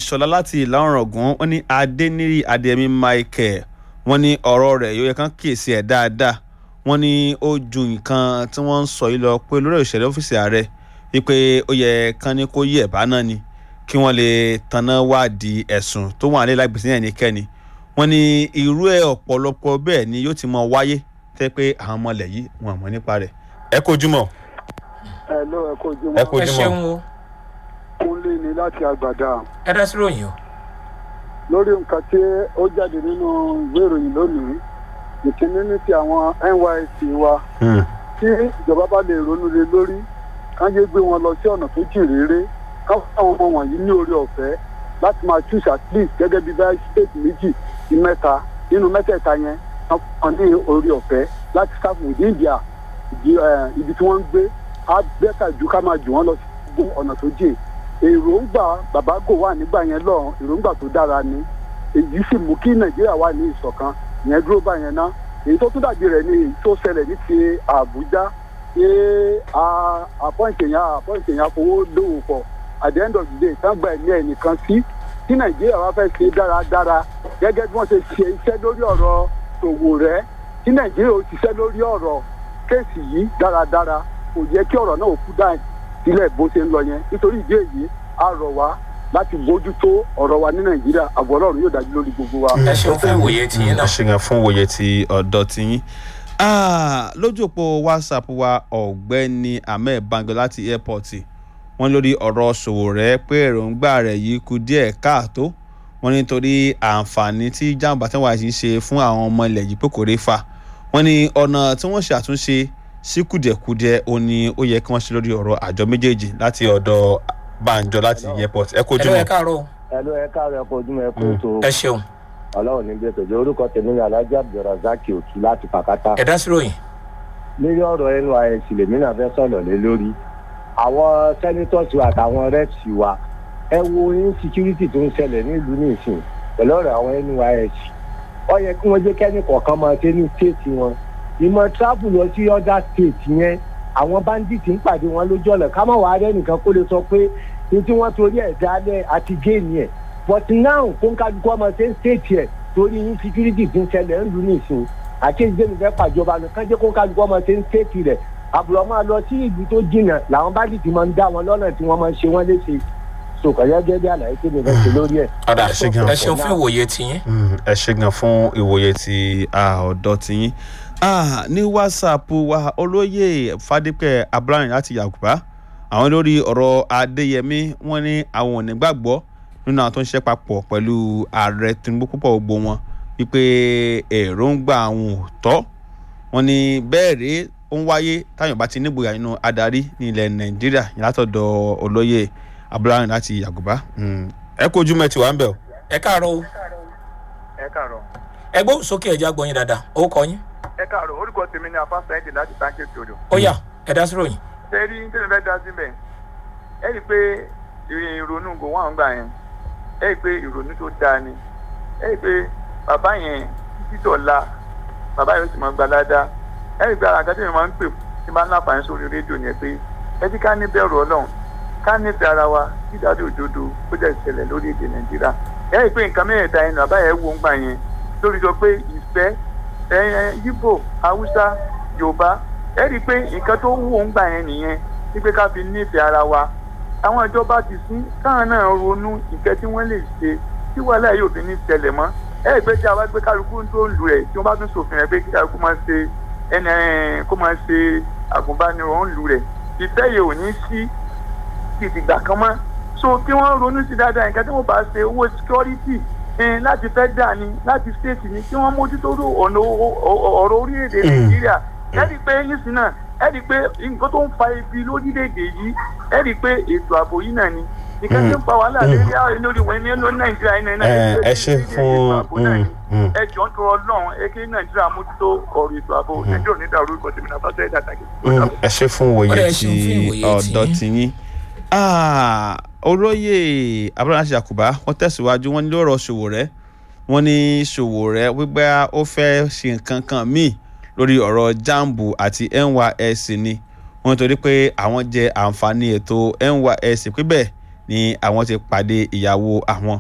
ìṣọ̀lá láti ìlà ọ̀ràngún wọ́n ní adẹ́nírì adéyẹmí michael wọ́n ní ọ̀rọ̀ rẹ̀ yóò yẹ kán kíyèsí ẹ̀ dáadáa wọ́n ní ó ju nǹkan tí wọ́n ń sọ yìí lọ pé olórí òṣèlú ọ́fíìsì ààrẹ wípé ó yẹ kán ní kó yí ẹ̀bá náà ni kí wọ́n lè tanná wádìí ẹ̀sùn tó wà nílẹ̀ lágbèsè yẹn nìkẹ́ni wọ́n ní irú ẹ̀ ọ̀pọ̀lọpọ̀ bẹ́ẹ̀ ni yóò ti mọ wáyé tẹ́ pé àwọn ọmọlẹ̀ yìí wọn mọ̀ nípa rẹ̀ ẹ kojú mọ́ ẹ ló ẹ kó ẹ jùmọ̀ ẹ kojú ṣeun mọ́ o kúnlé ni láti àgbàdà ẹ dá sí ròyìn o lórí nǹkan tí ó jáde nínú ìwé ìròyìn lónìí ìkíní ní ti àwọn nysc wa tí ìjọba bá lè ronú lé lórí káyé gbé wọn lọ sí ọ̀nà tó jìn réré káwọn àwọn ọmọ wọ̀nyí ní orí ọ̀fẹ́ láti máa choose at least gẹ́gẹ́ bí báyìí state méjì sí mẹ́ta nínú mẹ́tẹ̀ẹ̀ta yẹn wọ́n fún wọn ní orí ọ̀fẹ́ láti serve within their ibi eh, ibi tí wọ́n ń gbé á bẹ́tà ju ká máa jù wọ́n lọ sí gbogbo ọ̀nà tó jìn èròǹgbà bàbá gò wà nígbà yẹn lọ́hùn èròǹgbà tó dára ni èyí sì mú kí nàìjíríà wà ní ìṣọ̀kan ìyẹn dúró báyẹn ná èyí tó tún dàbí rẹ̀ ni èyí tó ṣẹlẹ̀ ní ti àbújá pé àpọ́ǹtì yẹn àpọ́ǹtì yẹn fowó lówó pọ̀ at the end of the day tán gba ẹ̀mí ẹ̀ nìkan sí tí nàìjíríà wá fẹ́ ṣe dáradára gẹ́gẹ́ bí wọ́n ṣe ṣe iṣẹ́ lórí ọ̀rọ̀ tòwò rẹ̀ tí nàìjíríà ó ṣiṣẹ́ lórí ọ̀rọ̀ kéèsì yìí dáradára kò yẹ kí ọ̀rọ̀ náà ó kú dáì sílẹ̀ bó ṣe ń lọ yẹn nítorí ìdí èyí a rọ̀ wá láti bójútó ọ̀rọ̀ wa ní nàìjíríà àbọ̀ ọlọ́run yóò dájú lórí gbogbo wa. ẹ ṣeun fún ìwòye tìyín ẹ náà ṣe gan fún òye ti ọ̀dọ́ tiyín Ah, lójú òpó whatsapp wa ọ̀gbẹ́ni ahmed bango láti airport wọ́n lórí ọ̀rọ̀ Sowore pé èròǹgbà rẹ̀ yìí kù díẹ̀ káàtó wọ́n nítorí àǹfààní tí jàǹbá tí wọ́n ń ṣe fún àwọn ọmọ ilẹ̀ yìí pé kò rí fa wọ́n ní ọ̀nà tí wọ́n ṣe àtúnṣe sí kùdìẹ̀kudiẹ ó ní ó yẹ kí wọ́n ṣe lórí ọ̀rọ̀ àjọ méjèèjì láti ọ̀dọ̀ banjo láti airport ẹ ẹ kojú ló mọ́ ẹ káàárọ̀ o ẹlò ẹ káàárọ̀ ẹ kó ojúmọ́ ẹ kó Mm. tó ẹ ṣeun Ọlọ́run ní bẹ́ẹ̀ tọ́jú orúkọ tèmi ní Alhaji Abdulrasaq Òtú láti Pàkátà ẹ dá sí ròyìn lórí ọ̀rọ̀ NYSC lèmi náà fẹ́ sọ̀rọ̀ lé lórí àwọn senators wa àtàwọn reps wa ẹ wo insecurity tó ń ṣẹlẹ̀ nílùú nìsín pẹ̀lú ọ̀rọ̀ àwọn NYSC ó yẹ kí wọ́n jẹ́ kẹ́ni kọ̀ọ̀kan máa ṣe ní state wọn ìmọ̀ travel lọ sí other state yẹn àwọn bandits ń pàdé wọn lójú ọ̀nà ká má wàá rẹ́ nìkan kó lè sọ pé ní tí wọ́n torí ẹ̀ dálẹ̀ àti géènì ẹ̀ but now kó ń kájú ọmọ ṣe ń state ẹ̀ torí insecurity tó ń ṣẹlẹ̀ ń lù nìsín àkéjì mi fẹ́ pàjọba nìkan jẹ́ kó ń kájú ọmọ ṣe ń state rẹ̀ àbúrò máa lọ sí ìlú tó jìnnà làwọn bandits máa ń dá wọn lọ́nà tí wọ́n máa ń ṣe wọ́n léṣe sòkòyẹ́ gẹ́gẹ́ bí àlàyé tí mi fẹ́ ṣe lórí ẹ̀. ọ̀dà ẹ ṣe gan ẹ ṣeun fún ìwòye tìyín Mm, ẹ ṣe gan fún ìwòye ti ah, ọ̀dọ́ tiyín Ah, ní whatsapp wa olóyè fadípẹ́ abraham láti yàgùbá àwọn lórí ọ̀rọ̀ adéyẹmí wọ́n ní àwọn ò ní gbàgbọ́ nínú àwọn tó ń ṣiṣẹ́ papọ̀ pẹ̀lú ààrẹ tinubu púpọ̀ gbogbo wọn wípé èròǹgbà àwọn ò tọ́ wọ́n ní bẹ́ẹ̀ rèé ó ń wáyé táyọ̀ bá ti nígboyà nínú adarí ní ilẹ̀ nàìjíríà yìí látọ̀dọ̀ olóyè abraham láti yàgùbá Mm. ẹ kojú mẹ́tì wá ń bẹ̀ o. ẹ káàárọ̀ o ẹ káàárọ̀ ẹ gbóhùn sókè ẹja gbọ̀nyìn dáadáa ó kọ yín ẹ káàárọ̀ orúkọ tèmi ni afáṣà ẹ̀jẹ̀ láti táǹkì ìṣòro ó yá ẹ dá sí ròyìn ṣe rí ní tèmi fẹ́ dá síbẹ̀ ẹ rí i pé ìrònú gò wọ́n gbà yẹn ẹ rí i pé ìrònú tó dáa ni ẹ rí i pé bàbá yẹn títọ̀ la bàbá yẹn ó sì mọ gbalada ẹ rí i pé ara nǹkan tí mi máa ń pè tí máa ń láǹfààní sórí rédíò yẹn pé ẹ jí ká ní bẹ̀rù ọlọ́run ká nífẹ̀ẹ́ ara wa kí dájú òdodo ó jẹ́ ìṣẹ̀lẹ̀ lórí èdè nàìjíríà ẹ rí i pé nǹkan mẹ́rẹ̀ẹ̀ta yẹn bàbá yẹn wò ń gbà yẹn lórí sọ pé ìfẹ́ ẹ̀yẹn yíbò haúsá yorùbá ẹ rí i pé nǹkan tó wù ó ń gbà yẹn nìyẹn wípé ká fi nífẹ̀ẹ́ ara wa àwọn ìjọba ti sí káwọn náà ronú nǹkan tí wọ́n lè ṣe tí wàhálà yóò fi ní ṣẹlẹ̀ mọ́ ẹ rí i pé tí a bá gbé kálukú tó ń lu ẹ̀ tí wọ́n bá tún ṣòfin rẹ̀ pé kí kálukú máa ṣe ẹnì kó máa ṣe àgùnbánirọ̀ ń lu rẹ̀ ìfẹ́ yìí ò ní sí ìdìgbà kan mọ́ so kí wọ́n ronú sí dáadáa nǹkan tí wọ́n bá ṣe owó security ẹn láti fẹ́ dà ní láti state ní kí wọ́n mójútó ọ̀nà ọ̀rọ̀ orílẹ̀-èdè nàìjíríà ẹ rí i pé nísìnyí náà ẹ rí i pé nǹkan tó ń fa ibi lórílẹ̀-èdè yìí ẹ rí i pé ètò ààbò yìí náà ni nǹkan tí ń fa wàhálà lórí àwọn lórí wọn ní lórí nàìjíríà yìí náà ẹ ṣe fún ẹ jọ ń tọrọ lọ́hùn ẹ kí nàìjíríà mójútó ọ̀rọ̀ ètò ààbò nàìjíríà ò ní dàrú ikọ̀ tèmi náà fásitì ẹ̀dá tàgé. ẹ ṣe fún Ó òye dẹ̀ ṣe ti fún ìwòye ọ̀dọ́ tiyín. tiyín Ah, olóyè abraham yakuba wọ́n tẹ̀síwájú wọ́n ní lọ́rọ̀ Sowore wọ́n ní Sowore wípé ó fẹ́ ṣe nǹkan kan míì lórí ọ̀rọ̀ jambu àti NYSC ni wọ́n torí pé àwọn jẹ àǹfààní ètò NYSC pé bẹ́ẹ̀ ni àwọn ti pàdé ìyàwó àwọn